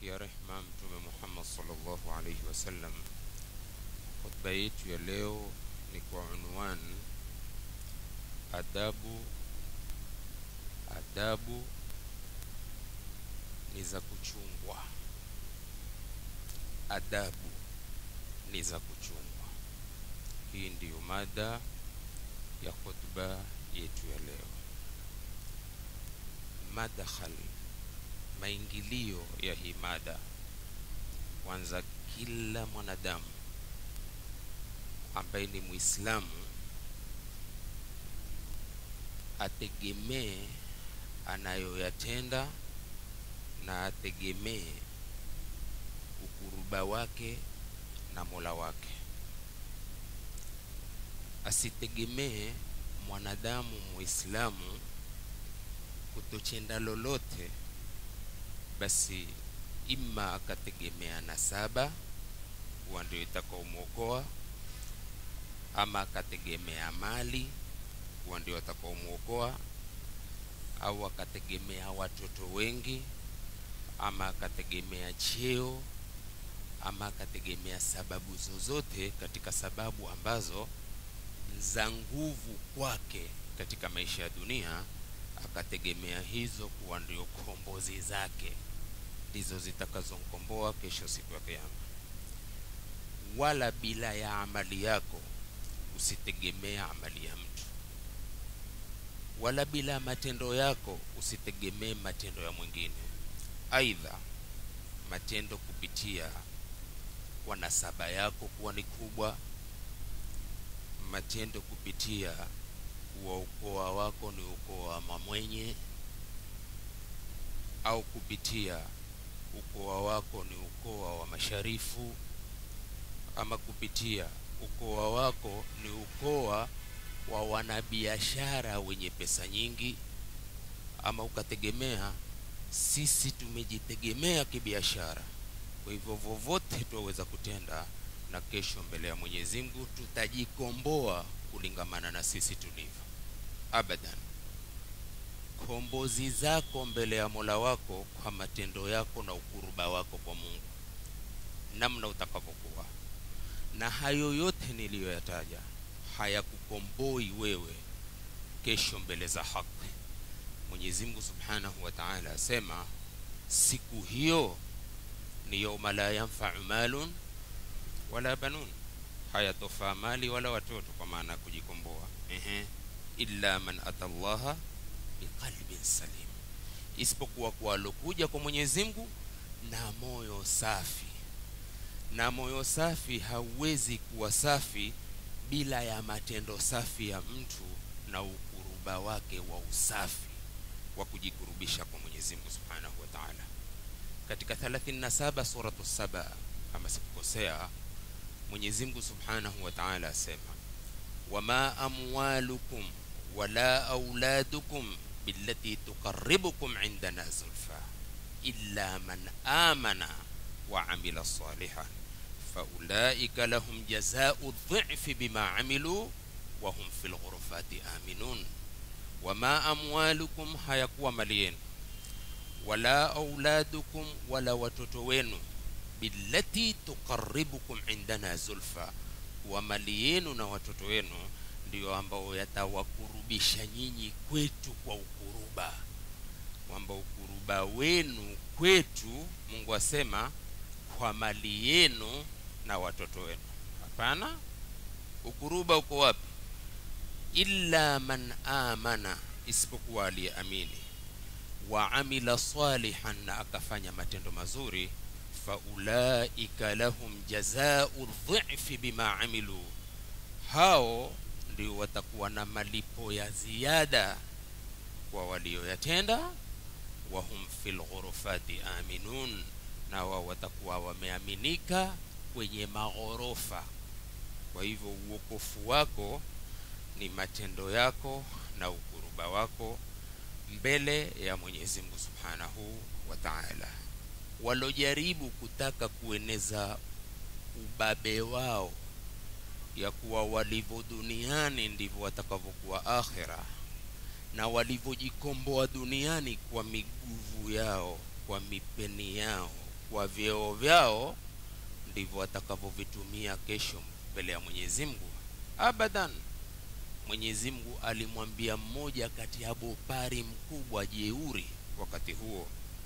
kumtakia rehma Mtume Muhammad sallallahu alaihi wasallam. Hotuba yetu ya leo ni kwa unwan adabu. Adabu ni za kuchungwa, adabu ni za kuchungwa. Hii ndiyo mada ya hotuba yetu ya leo. Madakhal, maingilio ya hii mada. Kwanza, kila mwanadamu ambaye ni Muislamu ategemee anayoyatenda na ategemee ukuruba wake na Mola wake. Asitegemee mwanadamu Muislamu kutochenda lolote, basi ima akategemea nasaba kuwa ndio itakaomwokoa, ama akategemea mali kuwa ndio atakaomwokoa, au akategemea watoto wengi, ama akategemea cheo, ama akategemea sababu zozote katika sababu ambazo za nguvu kwake katika maisha ya dunia akategemea hizo kuwa ndio kombozi zake, ndizo zitakazomkomboa kesho siku ya Kiyama. Wala bila ya amali yako usitegemea amali ya mtu, wala bila matendo yako usitegemee matendo ya mwingine. Aidha, matendo kupitia kwa nasaba yako kuwa ni kubwa, matendo kupitia kuwa ukoa wako ni ukoa wa mamwenye, au kupitia ukoa wako ni ukoa wa masharifu, ama kupitia ukoa wako ni ukoa wa wanabiashara wenye pesa nyingi, ama ukategemea sisi tumejitegemea kibiashara, kwa hivyo vovote twaweza kutenda na kesho mbele ya Mwenyezi Mungu tutajikomboa kulingamana na sisi tulivyo. Abadan, kombozi zako mbele ya Mola wako kwa matendo yako na ukuruba wako kwa Mungu, namna utakavyokuwa. Na hayo yote niliyoyataja hayakukomboi wewe kesho mbele za haki. Mwenyezi Mungu Subhanahu wa Ta'ala asema siku hiyo ni yauma la yanfa'u malun wala banun, hayatofaa mali wala watoto, kwa maana ya kujikomboa. Ehe, illa man atallaha biqalbin salim, isipokuwa kwa alokuja kwa Mwenyezi Mungu na moyo safi. Na moyo safi hauwezi kuwa safi bila ya matendo safi ya mtu na ukuruba wake wa usafi wa kujikurubisha kwa Mwenyezi Mungu Subhanahu wa Ta'ala. Katika 37 suratu Saba, kama sikukosea, Mwenyezi Mungu Subhanahu wa Ta'ala asema, wama amwalukum wala auladukum billati tuqarribukum indana zulfa illa man amana wa amila salihan faulaika lahum jazau dhifi bima amilu wa hum fil ghurfati aminun. Wama amwalukum, hayakuwa mali yenu, wala auladukum, wala watoto wenu billati tuqarribukum indana zulfa, wa mali yenu na watoto wenu ndio ambao yatawakurubisha nyinyi kwetu kwa ukuruba, kwamba ukuruba wenu kwetu, Mungu asema kwa mali yenu na watoto wenu. Hapana, ukuruba uko wapi? Illa man amana, isipokuwa aliyeamini, wa amila salihan, na akafanya matendo mazuri faulaika lahum jazau dhifi bima amilu, hao ndio watakuwa na malipo ya ziada kwa walioyatenda. Wahum fil ghurufati aminun, na wao watakuwa wameaminika kwenye maghorofa. Kwa hivyo uokofu wako ni matendo yako na ukuruba wako mbele ya Mwenyezi Mungu Subhanahu wa Ta'ala walojaribu kutaka kueneza ubabe wao ya kuwa walivyo duniani ndivyo watakavyokuwa akhera, na walivyojikomboa duniani kwa miguvu yao, kwa mipeni yao, kwa vyeo vyao ndivyo watakavyovitumia kesho mbele ya mwenyezi mungu abadan mwenyezi mungu alimwambia mmoja kati ya bopari mkubwa jeuri wakati huo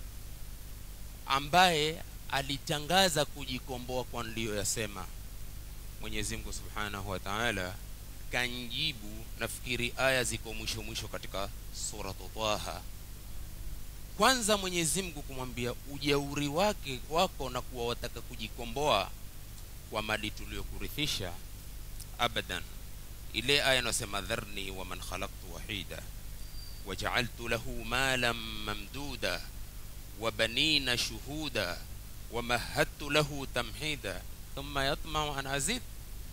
ambaye alitangaza kujikomboa kwa niliyoyasema mwenyezi mungu subhanahu wa taala kanjibu nafikiri aya ziko mwisho mwisho katika suratu taha kwanza mwenyezi mungu kumwambia ujeuri wake wako na kuwa wataka kujikomboa kwa mali tuliyokurithisha abadan ile aya inasema dharni waman khalaqtu wahida wajaaltu lahu malan mamduda وبنين شهودا ومهدت له تمهيدا ثم يطمع أن أزيد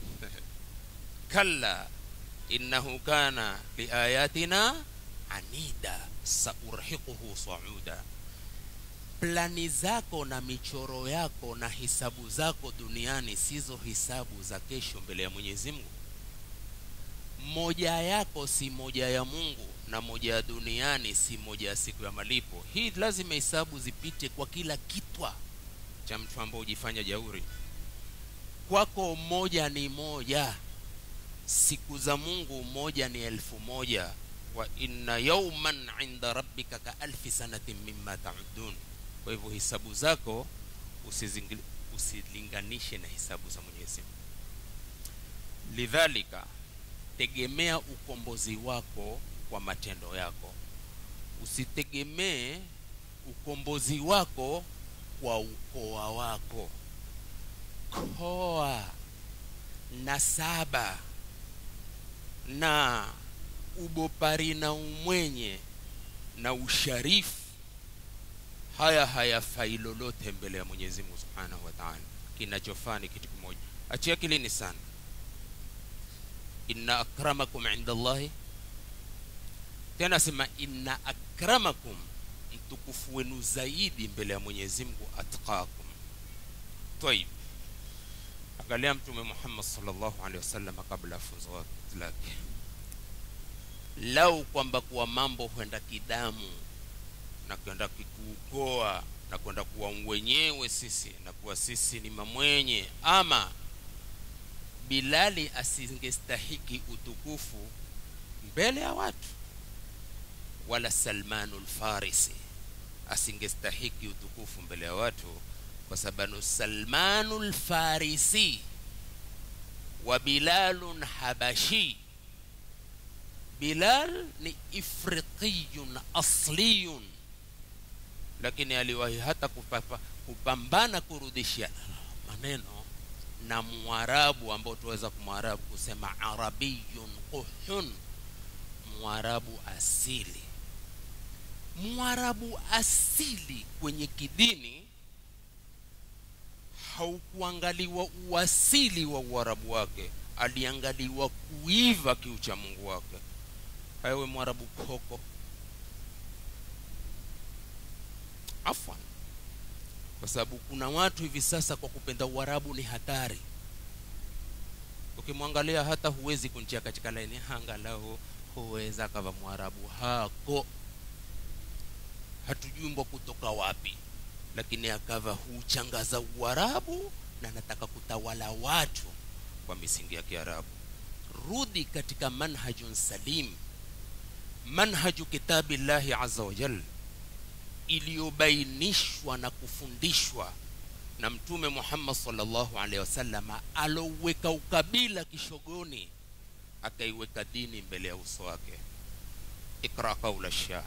كلا إنه كان لآياتنا anida saurhiquhu sauda plani zako na michoro yako na hisabu zako duniani sizo hisabu za kesho mbele ya mwenyezi mungu moja yako si moja ya mungu na moja ya duniani si moja ya siku ya malipo hii lazima hisabu zipite kwa kila kitwa cha mtu ambao hujifanya jauri kwako moja ni moja siku za mungu moja ni elfu moja wa inna yauman inda rabbika ka alfi sanatin mimma taudun kwa hivyo hisabu zako usizingil- usilinganishe na hisabu za mwenyezi mungu lidhalika tegemea ukombozi wako kwa matendo yako usitegemee ukombozi wako kwa ukoa wako koa na saba na ubopari na umwenye na usharifu haya hayafai lolote mbele ya mwenyezi mungu subhanahu wa taala kinachofaa ni kitu kimoja achia kilini sana inna akramakum inda llahi tena sema inna akramakum mtukufu wenu zaidi mbele ya mwenyezi mungu atqakum taib angalia mtume muhammad salllahu alehi wasallam kabla ya funzo lake lau kwamba kuwa mambo huenda kidamu na kwenda kikuukoa na kwenda kuwa wenyewe sisi na kuwa sisi ni mamwenye ama bilali asingestahiki utukufu mbele ya watu wala salmanu lfarisi asingestahiki utukufu mbele ya watu kwa sababu salmanu lfarisi wa bilalun habashi bilal ni ifriqiyun asliyun lakini aliwahi hata kupapa, kupambana kurudisha maneno na mwarabu ambao tuweza kumwarabu kusema arabiyun quhun mwarabu asili mwarabu asili kwenye kidini haukuangaliwa uasili wa uarabu wake aliangaliwa kuiva kiucha mungu wake hayawe mwarabu koko afwan kwa sababu kuna watu hivi sasa kwa kupenda uarabu ni hatari ukimwangalia hata huwezi kunjia katika laini angalau huweza akava mwarabu hako hatujumbwa kutoka wapi lakini akava huchangaza uarabu na anataka kutawala watu kwa misingi ya kiarabu rudi katika manhajun salim manhaju kitabi llahi aza wajal iliyobainishwa na kufundishwa na mtume muhammad salllahu alehi wasalama alouweka ukabila kishogoni akaiweka dini mbele ya uso wake ikra qaula shair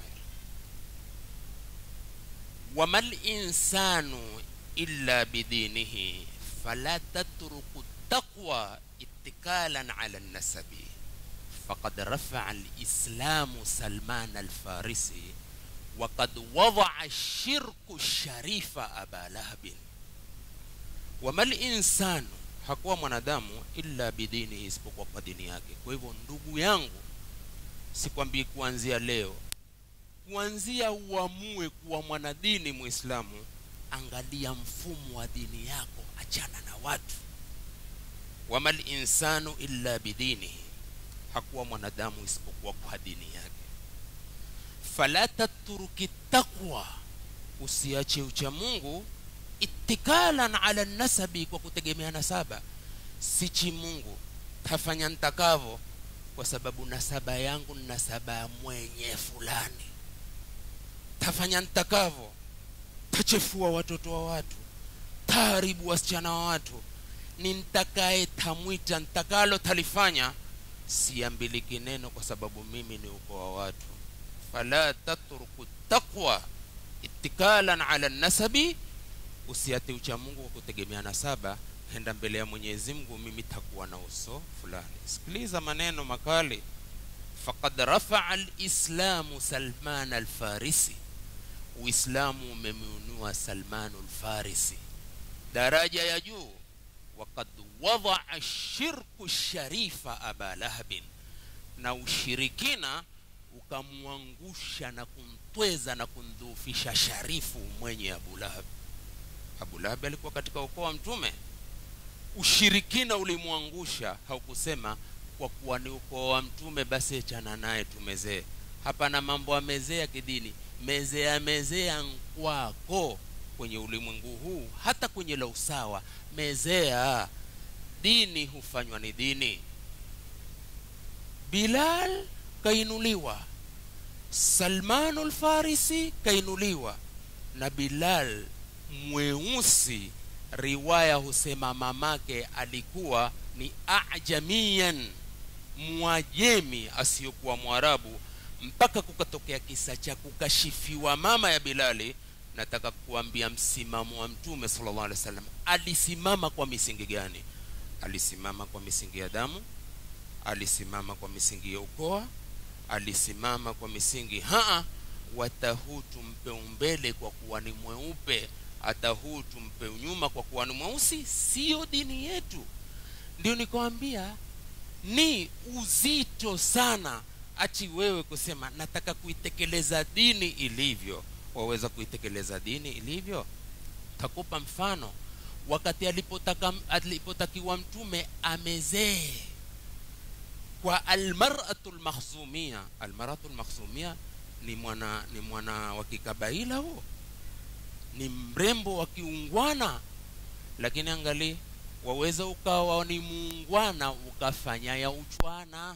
wama linsanu illa bidinihi fala tatruku taqwa itikalan ala nasabi faqad rafaa lislamu salman alfarisi وقد وضع الشرك الشريف أبا لهب وما الإنسان hakuwa mwanadamu illa bidini isipokuwa kwa dini yake kwa hivyo ndugu yangu sikwambii kuanzia leo kuanzia uamue kuwa mwanadini muislamu angalia mfumo wa dini yako achana na watu wama linsanu illa bidinihi hakuwa mwanadamu isipokuwa kwa dini yake fala tatruki taqwa usiache ucha mungu itikalan ala nasabi kwa kutegemea nasaba sichi mungu tafanya ntakavo kwa sababu nasaba yangu ni nasaba ya mwenye fulani tafanya ntakavo tachefua watoto wa watu taharibu wasichana wa watu ni ntakaye tamwita ntakalo talifanya siambiliki neno kwa sababu mimi ni uko wa watu fala tatruku taqwa itikalan ala nasabi usiate ucha mungu kwa kutegemea nasaba henda mbele ya mwenyezi mungu mimi takuwa na uso fulani sikiliza maneno makali faqad rafaa lislamu salman alfarisi uislamu umemwinua salmanu lfarisi daraja ya juu wakad wadaa shirku sharifa aba lahabin na ushirikina ukamwangusha na kumtweza na kumdhuufisha sharifu mwenye abu lahab abu lahab alikuwa katika ukoo wa mtume ushirikina ulimwangusha haukusema kwa kuwa ni ukoo wa mtume basi chana naye tumezee hapana mambo ya mezee ya kidini mezea mezea nkwako kwenye ulimwengu huu hata kwenye la usawa mezea dini hufanywa ni dini bilal kainuliwa salmanu lfarisi kainuliwa na bilal mweusi riwaya husema mamake alikuwa ni ajamian mwajemi asiyokuwa mwarabu mpaka kukatokea kisa cha kukashifiwa mama ya bilali nataka kuambia msimamo wa mtume sallallahu alaihi wasallam alisimama kwa misingi gani alisimama kwa misingi ya damu alisimama kwa misingi ya ukoa alisimama kwa misingi haa watahuu tumpe umbele kwa kuwa ni mweupe hata huu tumpe nyuma kwa kuwa ni mweusi siyo dini yetu ndio nikawambia ni uzito sana achi wewe kusema nataka kuitekeleza dini ilivyo waweza kuitekeleza dini ilivyo takupa mfano wakati alipotaka alipotakiwa mtume amezee kwa almaratu lmakhzumia almaratu lmakhzumia ni mwana ni mwana wa kikabaila huo ni mrembo wa kiungwana lakini angali waweza ukawa ni muungwana ukafanya ya uchwana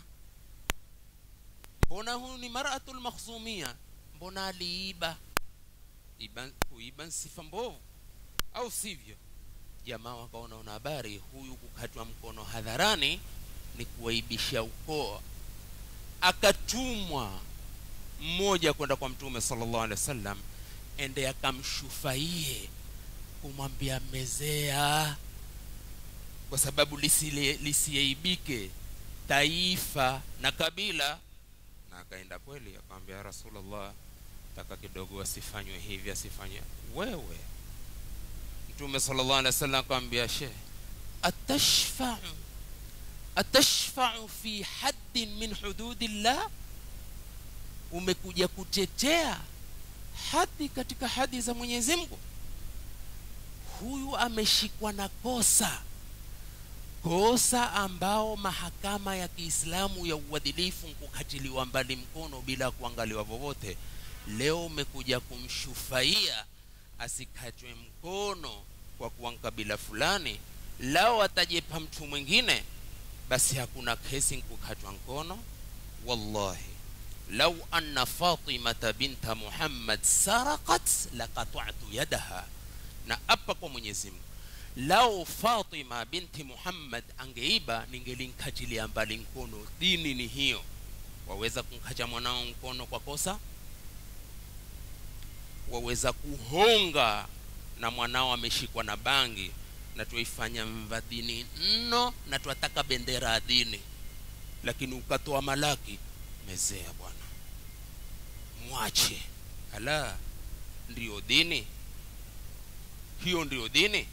mbona huyu ni maratu lmakhzumia mbona aliiba iba kuiba sifa mbovu au sivyo jamaa wakaona una habari huyu kukatwa mkono hadharani ni kuwaibisha ukoo akatumwa mmoja kwenda kwa mtume sallallahu alaihi wasallam ende akamshufaie kumwambia mezea kwa sababu lisiaibike taifa na kabila na akaenda kweli akamwambia rasulullah taka kidogo asifanywe hivi asifanywe wewe mtume sallallahu alaihi wasallam akamwambia she atashfa'u atashfa'u fi haddin min hududillah umekuja kutetea hadi katika hadi za Mwenyezi Mungu huyu ameshikwa na kosa kosa ambao mahakama ya Kiislamu ya uadilifu kukatiliwa mbali mkono bila kuangaliwa vovote leo umekuja kumshufaia asikatwe mkono kwa kuwa kabila fulani lao atajepa mtu mwingine basi hakuna kesi kukatwa mkono wallahi lau anna fatimata binta muhammad saraqat laqata'tu yadaha na apa kwa mwenyezi mungu lau fatima binti muhammad angeiba ningelinkatilia mbali mkono dini ni hiyo waweza kumkacha mwanao mkono kwa kosa waweza kuhonga na mwanao ameshikwa na bangi na tuifanya mva dini nno na twataka bendera ya dini lakini ukatoa malaki mezea bwana mwache ala ndiyo dini hiyo ndiyo dini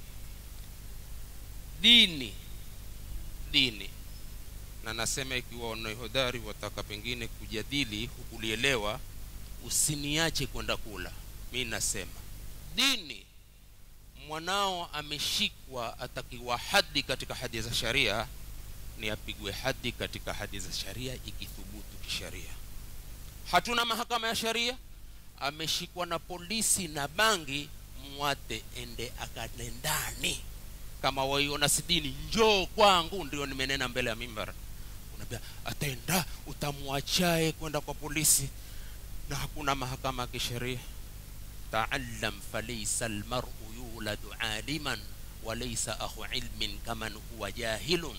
dini dini na nasema ikiwa wanahodari wataka pengine kujadili hukulielewa usiniache kwenda kula mi nasema dini mwanao ameshikwa atakiwa hadi katika hadi za sharia ni apigwe hadi katika hadi za sharia ikithubutu kisharia hatuna mahakama ya sharia ameshikwa na polisi na bangi muwate ende akale ndani kama waiona sidini njoo kwangu ndio nimenena mbele ya mimbar unaambia ataenda utamwachae kwenda kwa polisi na hakuna mahakama ya kisheria taallam falaysa almar'u yuladu aliman walaysa akhu ilmin kaman huwa jahilun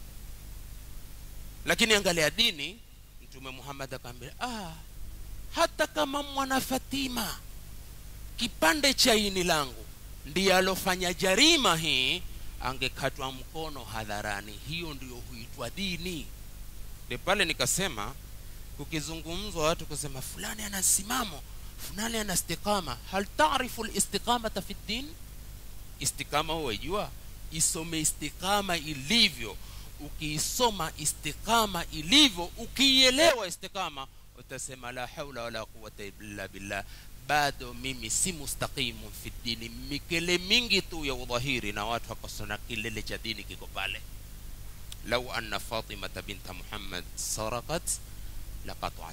lakini angalia dini mtume muhammad akaambia ah, hata kama mwana fatima kipande cha ini langu ndiye alofanya jarima hii angekatwa mkono hadharani hiyo ndiyo huitwa dini ndi pale nikasema kukizungumzwa watu kusema fulani ana simamo fulani ana istiqama hal tarifu listiqamata fi ddin istikama huwaijua isome istikama ilivyo ukiisoma istikama ilivyo ukiielewa istikama utasema la haula wala quwata illa billah bado mimi si mustaqimu fi dini mikele mingi tu ya udhahiri na watu wakasona kilele cha dini kiko pale lau anna fatimata binta muhammad sarakat laqataat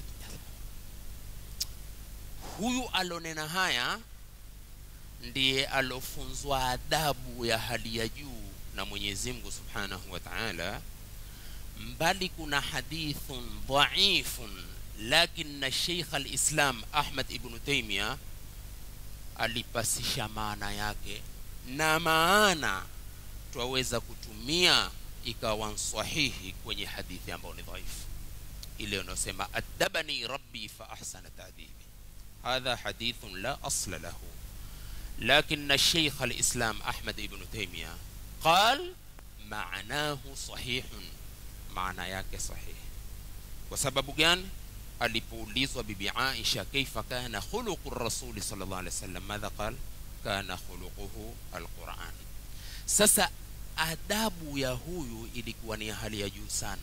huyu alonena haya ndiye alofunzwa adabu ya hali ya juu na mwenyezi mungu subhanahu wa taala mbali kuna hadithun dhaifun lakini sheikh alislam ahmad ibnu taimia alipasisha maana yake na maana twaweza kutumia ikawa sahihi kwenye hadithi ambayo ni dhaifu ile unaosema adabani rabbi fa ahsana ta'dibi hadha hadithun la asla lahu لكن الشيخ الإسلام أحمد ابن تيمية قال معناه صحيح معنى yake صحيح وسبب gani alipoulizwa bibi Aisha kaifa kana khuluqu rasuli sallallahu alaihi wasallam madha qal kana khuluquhu alquran sasa adabu ya huyu ilikuwa ni hali ya juu sana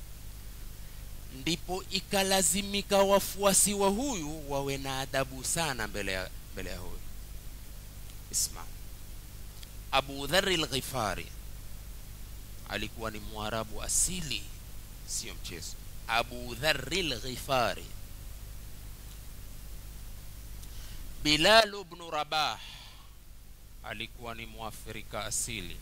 ndipo ikalazimika wafuasi wa huyu wawe na adabu sana mbele ya mbele ya huyu isma abu dhari lghifari alikuwa ni mwarabu asili sio mchezo abu dhari lghifari bilal bnu rabah alikuwa ni mwafrika asili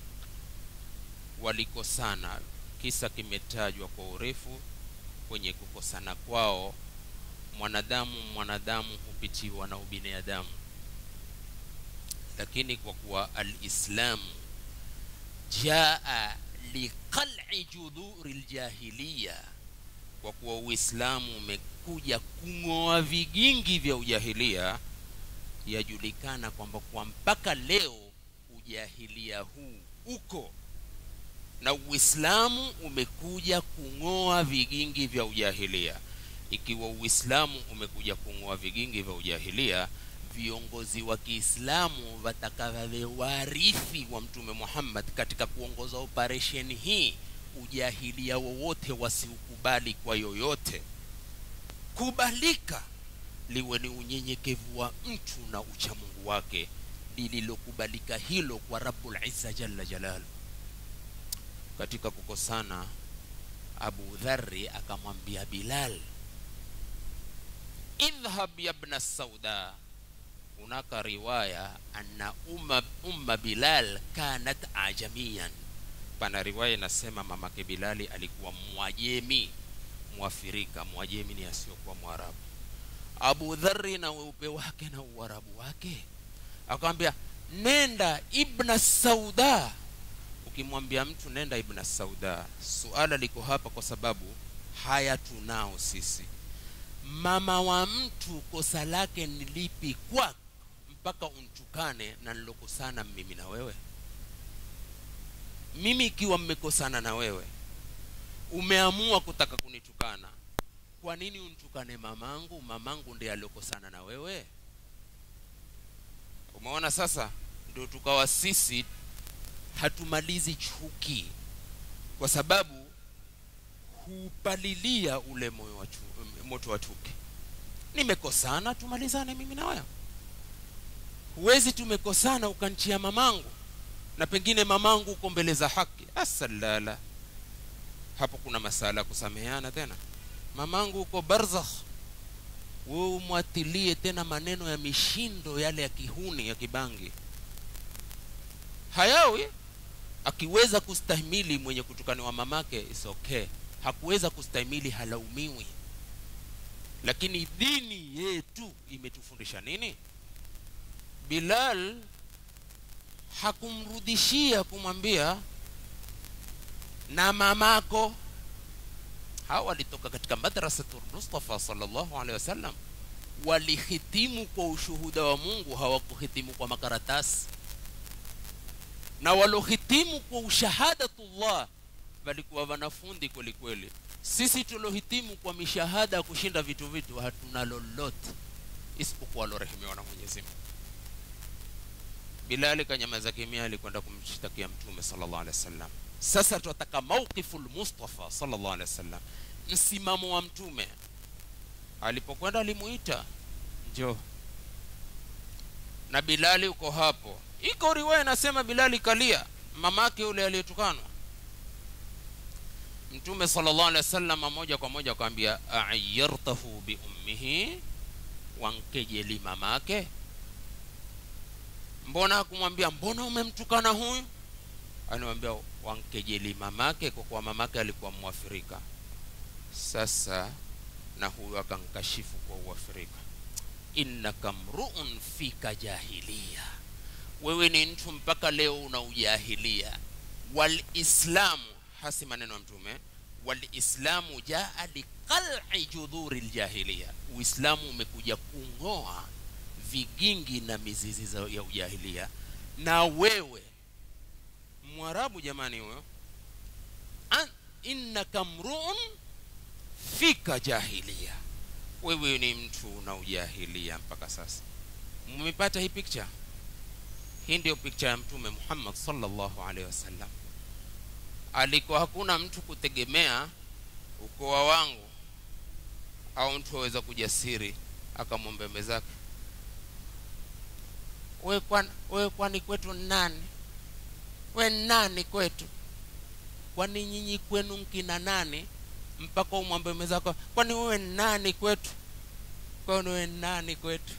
walikosana kisa kimetajwa kwa urefu kwenye kukosana kwao mwanadamu mwanadamu hupitiwa na ubinadamu lakini kwa kuwa alislamu jaa liqal'i judhuri ljahiliya kwa kuwa uislamu umekuja kung'oa vigingi vya ujahilia yajulikana kwamba kwa mpaka leo ujahilia huu uko na uislamu umekuja kung'oa vigingi vya ujahilia ikiwa uislamu umekuja kung'oa vigingi vya ujahilia viongozi wa kiislamu watakavawe warithi wa mtume muhammad katika kuongoza operesheni hii ujahilia wowote wasiukubali kwa yoyote kubalika liwe ni unyenyekevu wa mtu na uchamungu wake lililokubalika hilo kwa rabbul izza jalla jalalu katika kukosana abu dhari akamwambia bilal idhhab yabna sauda hunaka riwaya anna umma, umma bilal kanat ajamiyan pana riwaya inasema mamake bilali alikuwa mwajemi mwafirika mwajemi ni asiyokuwa mwarabu abu dhari na weupe wake na uarabu wake akamwambia nenda ibna sauda ukimwambia mtu nenda ibna sauda suala liko hapa kwa sababu haya tunao sisi mama wa mtu kosa lake ni lipi kwako mpaka untukane na nilokosana mimi na wewe mimi ikiwa mmekosana na wewe umeamua kutaka kunitukana kwa nini untukane mamangu mamangu ndiye aliokosana na wewe umeona sasa ndio tukawa sisi hatumalizi chuki kwa sababu hupalilia ule moyo wa chu, moto wa chuki nimekosana tumalizane mimi na wewe huwezi tumekosana ukanchia mamangu na pengine mamangu uko mbele za haki asalala hapo kuna masala ya kusameheana tena mamangu uko barzakh wewe umwatilie tena maneno ya mishindo yale ya kihuni ya kibangi hayawi akiweza kustahimili mwenye kutukaniwa mamake is okay hakuweza kustahimili halaumiwi lakini dini yetu imetufundisha nini bilal hakumrudishia kumwambia na mamako hawa walitoka katika madrasatul mustafa sallallahu alaihi wasallam walihitimu kwa ushuhuda wa mungu hawakuhitimu kwa makaratasi na walohitimu kwa ushahadatullah walikuwa wanafundi kweli kweli sisi tulohitimu kwa mishahada ya kushinda vitu vitu hatuna lolote isipokuwa alorehemiwa na mwenyezi mungu bilali kanyamaza kimya alikwenda kumshtakia mtume sallallahu alaihi wasallam sasa tunataka mauqifu lmustafa sallallahu alaihi wasallam msimamo wa mtume alipokwenda alimuita njoo na bilali uko hapo iko riwaya inasema bilali kalia mamake yule aliyetukanwa mtume sallallahu alaihi wasallam moja kwa moja akamwambia ayartahu bi ummihi wankejeli mamake mbona akumwambia mbona umemtukana huyu anamwambia wankejeli mamake kwa kuwa mamake alikuwa mwafrika sasa na huyu akankashifu kwa uafrika innaka mruun fika jahilia wewe ni mtu mpaka leo una ujahilia walislamu hasi maneno ya mtume walislamu jaa liqal'i judhuri ljahiliya uislamu umekuja kung'oa vigingi na mizizi za ya ujahilia na wewe mwarabu jamani huyo innaka mruun fika jahilia wewe ni mtu una ujahilia mpaka sasa mmepata hii picture hii ndio picture ya mtume muhammad sallallahu alaihi wasallam alikuwa hakuna mtu kutegemea ukoa wangu au mtu aweza kujasiri akamwombe mwenzake we kwani we kwani kwetu nani we nani kwetu kwani nyinyi kwenu nkina nani mpaka umwambe mwenzako kwani wewe nani kwetu kwani wewe nani kwetu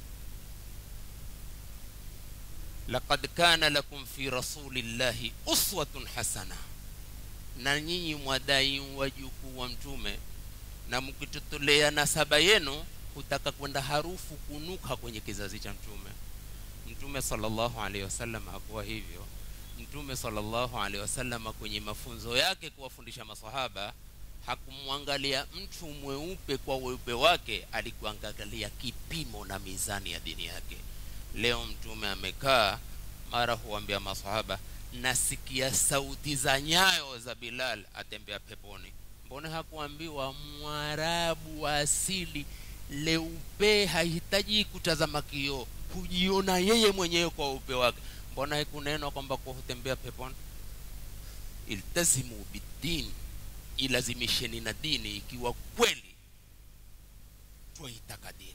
laqad kana lakum fi rasulillahi uswatun hasana na nyinyi mwadai wajukuu wa mtume na mkitutolea nasaba yenu hutaka kwenda harufu kunuka kwenye kizazi cha mtume mtume sallallahu alaihi wasallam hakuwa hivyo mtume sallallahu alaihi wasallam kwenye mafunzo yake kuwafundisha masahaba hakumwangalia mtu mweupe kwa weupe wake alikuangalia kipimo na mizani ya dini yake leo mtume amekaa mara huambia masahaba nasikia sauti za nyayo za bilal atembea peponi mbona hakuambiwa mwarabu wa asili leupe hahitaji kutazama kioo hujiona yeye mwenyewe kwa upe wake mbona haikunenwa kwamba kwa hutembea peponi iltazimu bidini ilazimisheni na dini ikiwa kweli twaitaka dini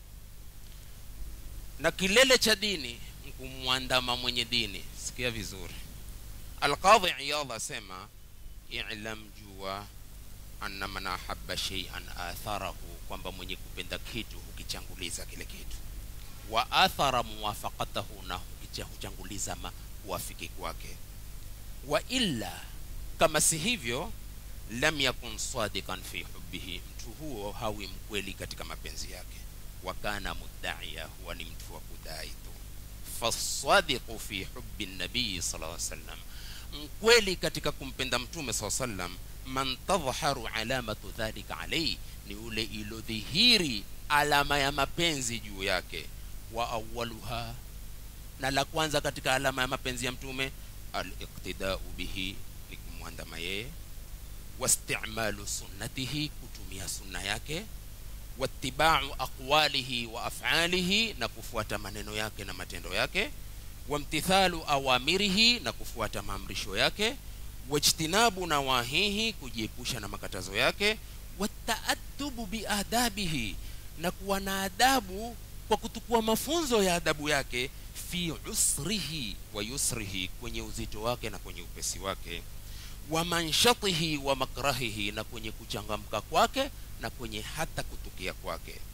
na kilele cha dini kumwandama mwenye dini sikia vizuri alqadhi iyadh asema ilam jua anna man ahabba shay'an atharahu kwamba mwenye kupenda kitu hukichanguliza kile kitu wa athara muwafaqatahu na huchanguliza kuwafiki kwake wa illa kama si hivyo lam yakun sadiqan fi hubbihi mtu huo hawi mkweli katika mapenzi yake wa kana muddaia huwa ni mtu wa kudai tu fasadiqu fi hubbi nabii sallallahu alaihi wasallam mkweli katika kumpenda mtume sallallahu alaihi wasallam man tadhharu alamatu dhalika alayhi ni ule ilodhihiri alama ya mapenzi juu yake wa awaluha na la kwanza katika alama ya mapenzi ya mtume aliqtidau bihi ni kumwandama yeye wastimalu sunnatihi kutumia sunna yake watibau aqwalihi wa afalihi na kufuata maneno yake na matendo yake wamtithalu awamirihi na kufuata maamrisho yake wajtinabu nawahihi kujiepusha na makatazo yake wataaddubu biadabihi na kuwa na adabu kwa kutukua mafunzo ya adabu yake fi usrihi wa yusrihi kwenye uzito wake na kwenye upesi wake wa manshatihi wa makrahihi na kwenye kuchangamka kwake na kwenye hata kutukia kwake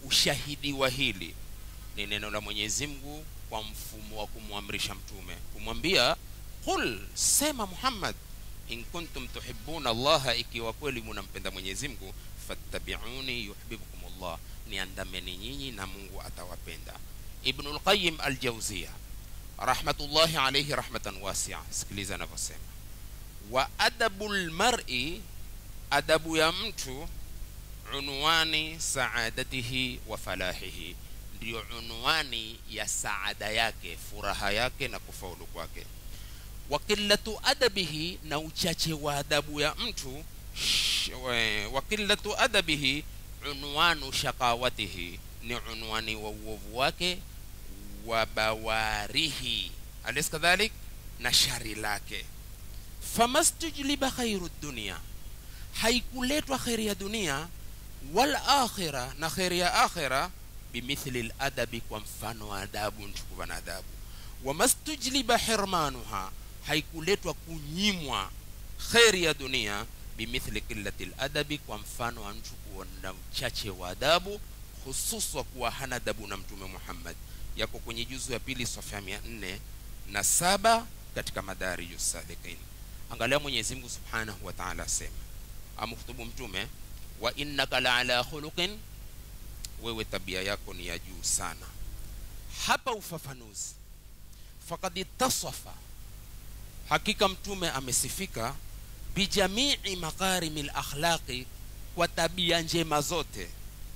ushahidi wa hili ni neno la mwenyezi mungu kwa mfumo wa kumwamrisha mtume kumwambia qul sema muhammad in kuntum tuhibuna allaha ikiwa kweli munampenda mwenyezi mungu fattabiuni yuhibbukum llah niandameni nyinyi na mungu atawapenda ibnu lqayim aljauzia rahmatullahi alaihi rahmatan wasia sikiliza anavyosema wa adabu lmari adabu ya mtu unwani saadatihi wa falahihi ndiyo unwani ya saada yake furaha yake na kufaulu kwake wa qillatu adabihi na uchache wa adabu ya mtu wa qillatu adabihi unwanu shaqawatihi ni unwani wa uovu wake wa bawarihi alis kadhalik na shari lake famastujliba khairu dunia haikuletwa kheri ya dunia wal akhira na kheri ya akhira bimithli ladabi kwa mfano wa adabu nchukuva na adabu wamastujliba hirmanuha haikuletwa kunyimwa kheri ya dunia bimithli qillati ladabi kwa mfano wa mtu kuwa na uchache wa adabu hususwa kuwa hana adabu na mtume muhammad yako kwenye juzu ya pili safha mia nne na saba katika madariju salikin angalia mwenyezi mungu subhanahu wa taala asema amhutubu mtume wa innaka la ala khuluqin wewe tabia yako ni ya juu sana hapa ufafanuzi fakad ittasafa hakika mtume amesifika bijamii makarimi lakhlaqi kwa tabia njema zote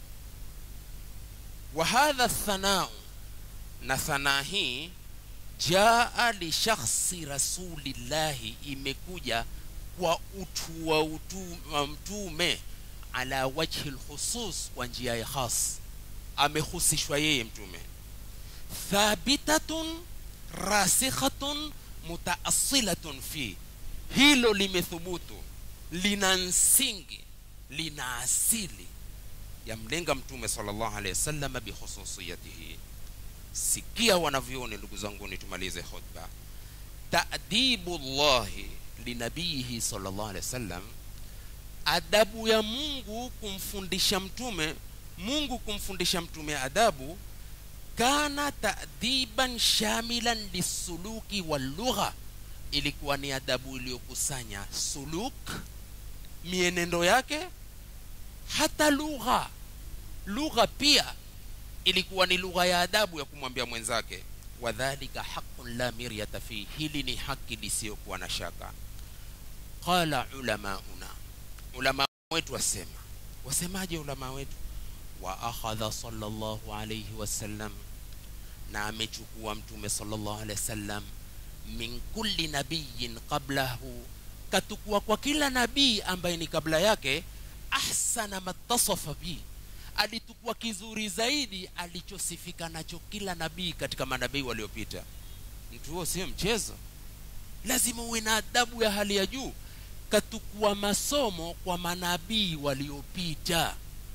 wa hadha thanau na thanaa hii jaa lishakhsi rasulillahi imekuja kwa utu wa utu wa mtume ala wajhi lkhusus kwa njia ya khas amehusishwa yeye mtume thabitatun rasikhatun mutaasilatun fi hilo limethubutu lina msingi lina asili yamlenga mtume sallallahu alaihi wasallam bikhususiyatihi sikia wanavyoni ndugu zanguni tumalize khutba ta'dibu llahi linabiyihi sallallahu alaihi wasallam adabu ya mungu kumfundisha mtume mungu kumfundisha mtume adabu kana ta'diban shamilan lisuluki wallugha ilikuwa ni adabu iliyokusanya suluk mienendo yake hata lugha lugha pia ilikuwa ni lugha ya adabu ya kumwambia mwenzake wadhalika haqun la miryata fi hili ni haki lisiyokuwa na shaka qala ulamauna ulama wetu wasema wasemaje ulama wetu wa akhadha sallallahu alayhi wasallam na amechukua mtume sallallahu alayhi wasallam min kulli nabiyin qablahu katukua kwa kila nabii ambaye ni kabla yake ahsana matasafa bi alitukua kizuri zaidi alichosifika nacho kila nabii katika manabii waliopita mtu huo sio mchezo lazima uwe na adabu ya hali ya juu katukua masomo kwa manabii waliopita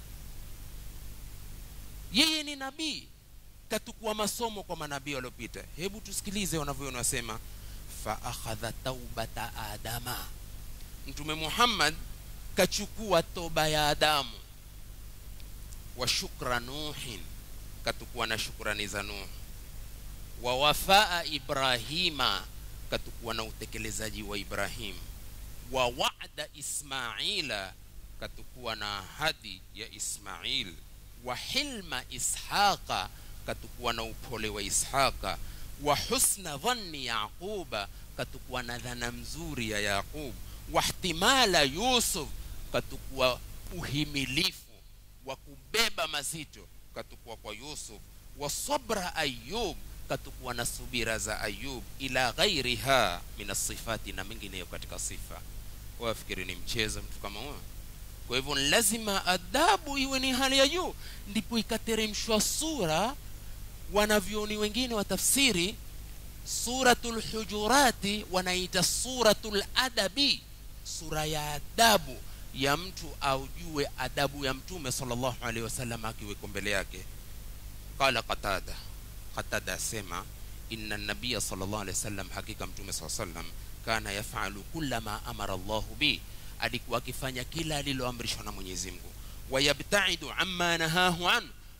yeye ni nabii katukua masomo kwa manabii waliopita hebu tusikilize wanavyoona wasema fa akhadha taubata adama mtume muhammad kachukua toba ya adamu wa shukra nuhin katukua na shukrani za nuh wa wafaa ibrahima katukua na utekelezaji wa ibrahim wa wa'da ismaila katukua na ahadi ya ismail wa hilma ishaqa katukua na upole wa ishaqa wa husna dhanni yaquba katukua na dhana mzuri ya yaqub wa ihtimala yusuf katukua uhimilifu wa kubeba mazito katukua kwa yusuf wa sabra ayub katukua na subira za ayub ila ghairiha min asifati na mengineyo katika sifa wafikiri ni mchezo mtu kama huyo kwa hivyo lazima adabu iwe ni hali ya juu ndipo ikateremshwa sura wanavyoni wengine wa tafsiri suratul hujurati wanaita suratul adabi sura ya adabu ya mtu aujue adabu ya mtume sallallahu alaihi wasallam akiweko mbele yake qala qatada qatada asema inna nabiya sallallahu alaihi wasallam hakika mtume sallallahu alaihi wasallam kana yafalu kulla ma amara Allahu bi alikuwa akifanya kila aliloamrishwa na Mwenyezi Mungu wayabtaidu amma nahahu an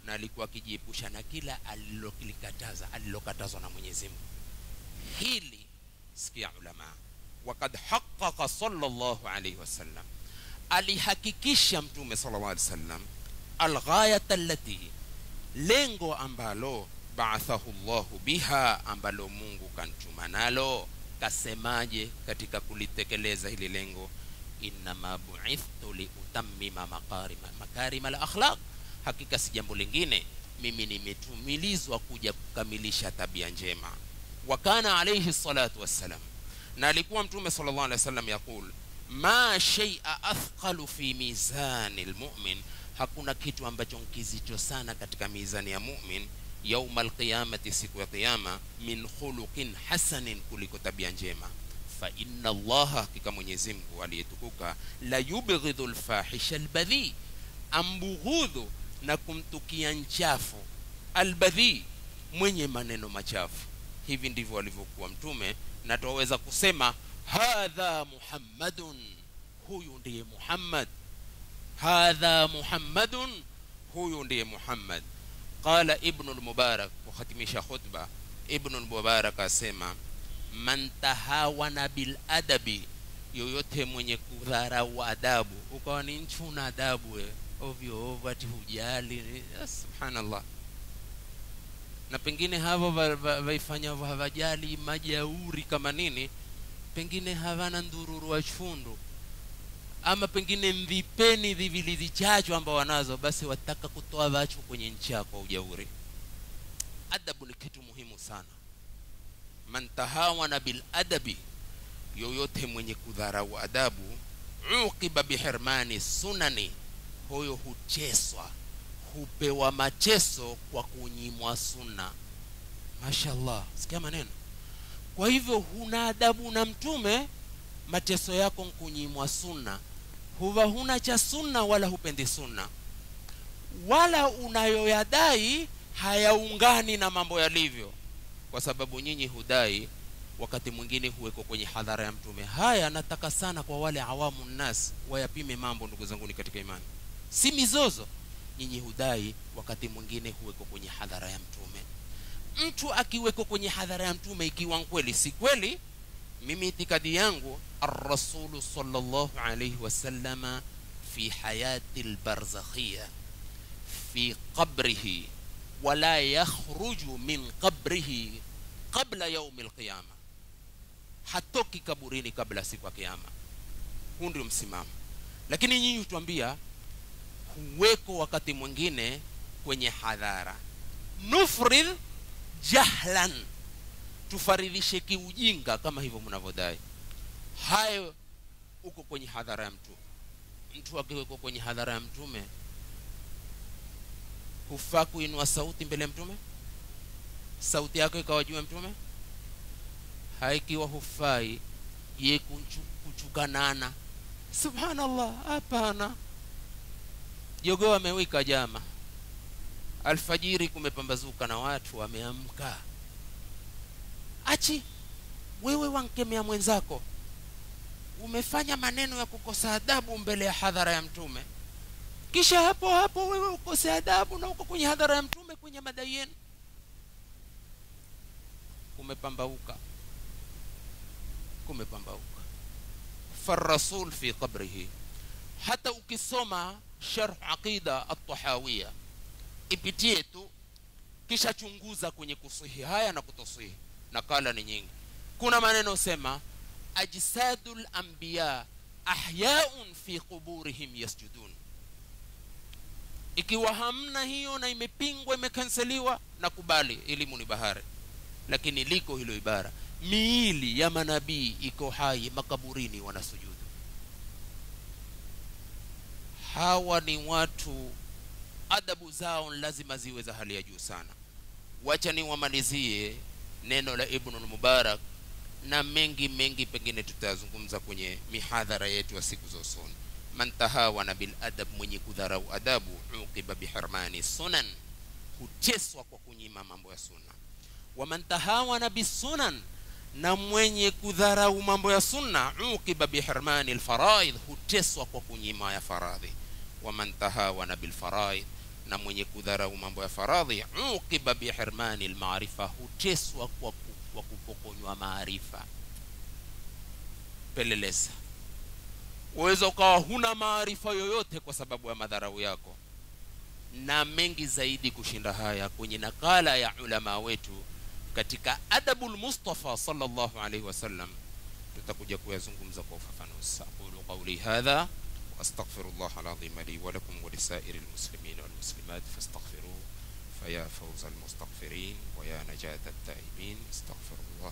na alikuwa akijiepusha na kila alilokilikataza alilokatazwa na mwenyezi mungu hili sikia ulama wakad haqaqa sallallahu alaihi wasallam alihakikisha mtume sallallahu alaihi wasallam alghayat allati lengo ambalo baathahu llahu biha ambalo mungu kantuma nalo kasemaje katika kulitekeleza hili lengo innama buithtu liutammima makarima makarima la akhlaq hakika si jambo lingine mimi nimetumilizwa kuja kukamilisha tabia njema wa kana alayhi salatu wassalam na alikuwa mtume sallallahu alaihi wasallam yaqul ma shay'a athqalu fi mizani lmumin hakuna kitu ambacho nkizito sana katika mizani ya mumin yauma alqiyamati siku ya qiyama min khuluqin hasanin kuliko tabia njema fa inna allaha hakika mwenyezi mungu aliyetukuka la yubghidhu lfahisha albadhi ambughudhu na kumtukia nchafu albadhi mwenye maneno machafu hivi ndivyo alivyokuwa mtume na twaweza kusema hadha muhammadun huyu ndiye muhammad hadha muhammadun huyu ndiye muhammad qala ibnu lmubarak kuhatimisha khutba ibnu lmubarak asema man tahawana biladabi yoyote mwenye kudharau adabu ukawa ni nchuna adabu we ovyo ovyo ati hujali ya, subhanallah na pengine havo vaifanya va, havajali majauri kama nini pengine havana ndururu wa chundu ama pengine mvipeni vivili vichacho ambao wanazo basi wataka kutoa vachu kwenye nchi yako ujauri adabu ni kitu muhimu sana man tahawana bil adabi yoyote mwenye kudharau adabu uqiba bihirmani sunani huyo hucheswa hupewa macheso kwa kunyimwa sunna mashallah sikia maneno kwa hivyo huna adabu na mtume mateso yako nkunyimwa sunna huwa huna cha sunna wala hupendi sunna wala unayoyadai hayaungani na mambo yalivyo kwa sababu nyinyi hudai wakati mwingine huweko kwenye hadhara ya mtume haya nataka sana kwa wale awamu nnas wayapime mambo ndugu zanguni katika imani si mizozo nyinyi hudai wakati mwingine huweko kwenye hadhara ya mtume mtu akiweko kwenye hadhara ya mtume ikiwa kweli si kweli mimi itikadi yangu arrasulu sallallahu alayhi wasallama fi hayati lbarzakhiya fi qabrihi wala yakhruju min qabrihi qabla yaumi lqiyama hatoki kaburini kabla siku ya kiyama huu ndio msimamo lakini nyinyi hutuambia huweko wakati mwingine kwenye hadhara nufridh jahlan tufaridhishe kiujinga kama hivyo mnavyodai hayo uko kwenye hadhara ya mtume mtu akiwekwa kwenye hadhara ya mtume hufaa kuinua sauti mbele ya mtume sauti yako ikawajua mtume haikiwa hufai ye kuchukanana subhanallah hapana jogoo amewika jama alfajiri kumepambazuka na watu wameamka achi wewe wankemea mwenzako umefanya maneno ya kukosa adabu mbele ya hadhara ya mtume kisha hapo hapo wewe ukose adabu na uko kwenye hadhara ya mtume kwenye madai yenu kumepambauka kumepambauka farasul fi qabrihi hata ukisoma sharh aqida at-tahawiya ipitie tu kisha chunguza kwenye kusihi haya na kutosihi nakala ni nyingi kuna maneno sema ajsadul anbiya ahyaun fi quburihim yasjudun ikiwa hamna hiyo na imepingwa imekanseliwa na kubali elimu ni bahari lakini liko hilo ibara miili ya manabii iko hai makaburini wanasujudu hawa ni watu adabu zao lazima ziwe za hali ya juu sana wacha niwamalizie neno la ibnu mubarak na mengi mengi pengine tutayazungumza kwenye mihadhara yetu ya siku za usoni man tahawana bil adab mwenye kudharau adabu uqiba bihirmani sunan huteswa kwa kunyima mambo ya sunna waman tahawana bisunan na mwenye kudharau mambo ya sunna uqiba bihirmani lfaraidh huteswa kwa kunyima ya faradhi waman tahawana bilfaraidh na mwenye kudharau mambo ya faradhi uqiba bihirmani lmaarifa huteswa kwa, ku, kwa kupokonywa maarifa peleleza waweza ukawa huna maarifa yoyote kwa sababu ya madharau yako na mengi zaidi kushinda haya kwenye nakala ya ulama wetu katika adabu lmustafa sallallahu alaihi wasallam tutakuja kuyazungumza kwa ufafanuzi aqulu qauli hadha واستغفر الله العظيم لي ولكم ولسائر المسلمين والمسلمات فاستغفروه فيا فوز المستغفرين ويا نجاة التائبين استغفر الله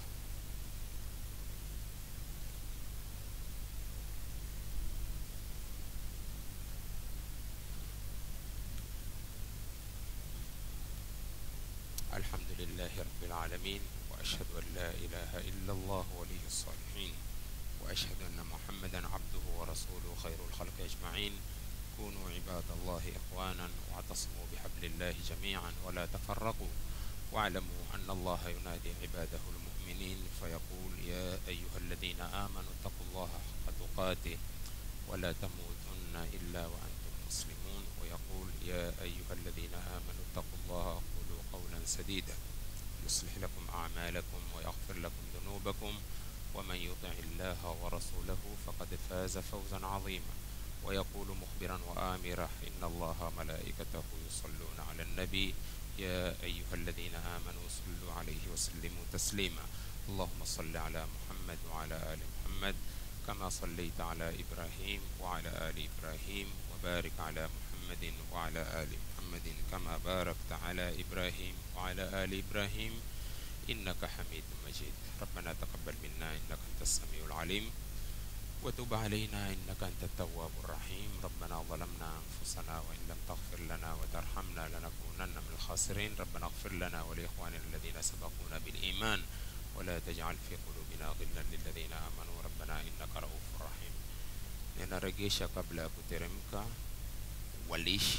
الحمد لله رب العالمين وأشهد أن لا إله إلا الله ولي الصالحين وأشهد أن محمدا عبده ورسوله خير الخلق أجمعين كونوا عباد الله إخوانا واعتصموا بحبل الله جميعا ولا تفرقوا واعلموا أن الله ينادي عباده المؤمنين فيقول يا أيها الذين آمنوا اتقوا الله حق تقاته ولا تموتن إلا وأنتم مسلمون ويقول يا أيها الذين آمنوا اتقوا الله وقولوا قولا سديدا يصلح لكم أعمالكم ويغفر لكم ذنوبكم ومن يطع الله ورسوله فقد فاز فوزا عظيما ويقول مخبرا وآمرا إن الله ملائكته يصلون على النبي يا أيها الذين آمنوا صلوا عليه وسلموا تسليما اللهم صل على محمد وعلى آل محمد كما صليت على إبراهيم وعلى آل إبراهيم وبارك على محمد وعلى آل محمد كما باركت على إبراهيم وعلى آل إبراهيم إنك حميد مجيد ربنا تقبل منا إنك أنت السميع العليم وتب علينا إنك أنت التواب الرحيم ربنا ظلمنا أنفسنا وإن لم تغفر لنا وترحمنا لنكونن من الخاسرين ربنا اغفر لنا ولإخواننا الذين سبقونا بالإيمان ولا تجعل في قلوبنا غلا للذين آمنوا ربنا إنك رؤوف رحيم ninaregesha kabla ya kuteremka walishi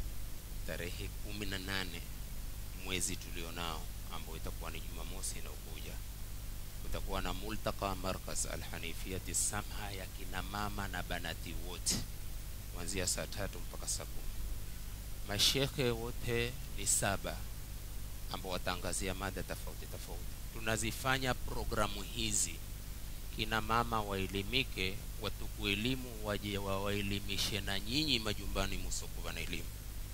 tarehe kumi na nane mwezi tulionao ambao itakuwa ni jumamosi inaokuja kutakuwa na multaka markaz alhanifiyati samha ya kina mama na banati wote kuanzia saa tatu mpaka saa kumi mashekhe wote ni saba ambao wataangazia mada tofauti tofauti tunazifanya programu hizi kina mama waelimike watuku elimu waje wawaelimishe na nyinyi majumbani musokuwa na elimu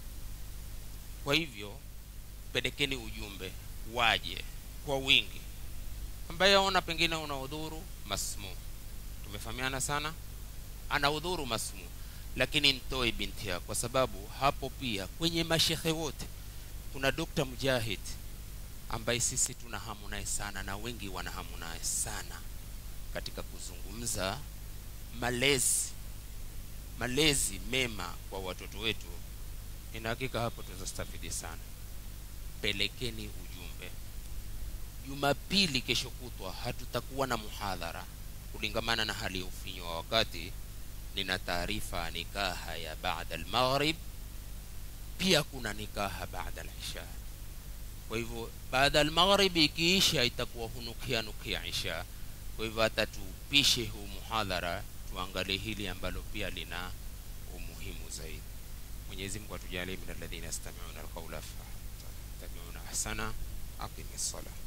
kwa hivyo pelekeni ujumbe waje kwa wingi ambaye aona pengine una udhuru masmu tumefahamiana sana ana udhuru masmu lakini ntoe binti yako kwa sababu hapo pia kwenye mashehe wote kuna Dr. Mujahid ambaye sisi tuna hamu naye sana na wengi wana hamu naye sana katika kuzungumza malezi malezi mema kwa watoto wetu ina hakika hapo tutastafidi sana pelekeni ujumbe jumapili kesho kutwa hatutakuwa na muhadhara kulingamana na hali ya ufinyo wa wakati nina taarifa nikaha ya baada almaghrib pia kuna nikaha baada alisha kwa hivyo baada almaghribi ikiisha itakuwa hunukia nukia isha kwa hivyo hata tupishe huu muhadhara tuangalie hili ambalo pia lina umuhimu zaidi mwenyezi mungu atujalie min alladhina yastamiuna alqaula fattabiuna ahsana aqimi ssalah